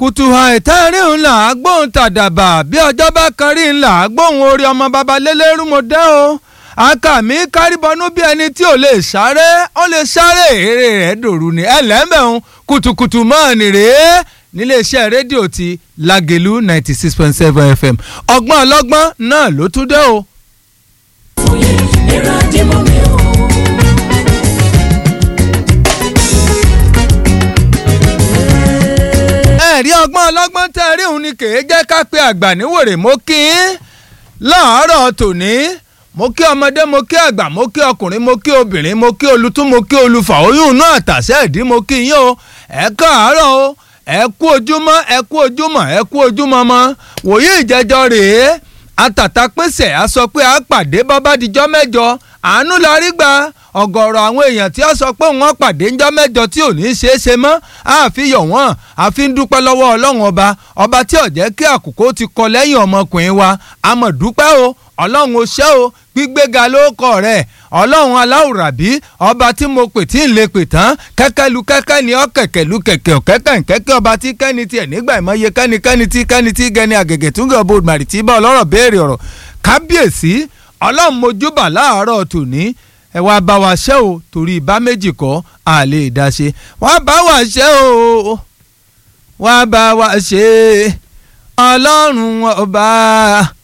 kùtùhà ìtẹ́rìn ńlá gbóhùn tàdàbà bí ọjọ́ bá kan rí ńlá gbóhùn orí ọmọ baba lélẹ́rú mo dẹ́ o akàmí kárìbọnú bí ẹni tí ò lè sáré ó lè sáré èrè rẹ̀ dòru ni ẹlẹ́mẹ̀ún kùtùkùtù mọ́ọ̀nì rèé níléeṣẹ́ rédíò ti Lágelú ninety six point seven FM ọgbọ́n ọlọ́gbọ́n náà ló tún dé o. Oye, ẹ̀rọ àdìmọ́ mi ò. ẹ̀rí ọgbọ́n ọlọ́gbọ́n tẹ́ rí òun ni kèé jẹ́ ká pé àgbà níwèrè mo kí í láàárọ̀ tòní mo kí ọmọdé mo kí àgbà mo kí ọkùnrin mo kí obìnrin mo kí olùtún mo kí olùfà oyún náà tàṣẹ ìdí mo kí yín o ẹ káàárọ̀ o ẹ kú ojúmọ́ ẹ kú ojúmọ́ ẹ kú ojúmọ́ mọ́ wòye ìjẹjọ rèé àtàtà pèsè a sọ pé a pàdé bọ́bá dijọ́ mẹ́jọ àánú la rí gbà ọ̀gọ̀rọ̀ àwọn èèyàn tí ó sọ pé wọ́n pàdé ńjọ́ mẹ́jọ tí ò ní í ṣeé ṣe mọ́ àfihàn wọ́n àfi ń dúpẹ́ lọ́wọ́ ọlọ́run ọba ọba tí ò jẹ́ kí àkókò ti kọ lẹ́yìn ọmọkùnrin wa àmọ́ dúpẹ́ o ọlọ́run ó ṣé o gbígbéga ló kọ rẹ̀ ọlọ́run aláwùrábí ọba tí mo pè tí ń lè pè tán kẹ́kẹ́ lu kẹ́kẹ́ ni ọ́ kẹ̀kẹ́ lu kẹ̀kẹ́ ọ̀kẹ́kẹ́ nkẹ́kẹ́ ọba tí kẹ́ni tiẹ̀ nígbà ìmọ̀ye kẹ́ni kẹ́ni tí kẹ́ni tí gẹ́ni àgẹ̀gẹ̀ túngẹ̀ ọba òdùmarì tí bá ọlọ́rọ̀ béèrè ọ̀rọ̀ kábíyèsí ọlọ́run mojúbà láàárọ̀ tòní ẹ wá bá wa ṣe o torí ibà méjì kọ́ a lè dá ṣe wá bá wa ṣe o wá bá wa ṣe ọlọ́run ọba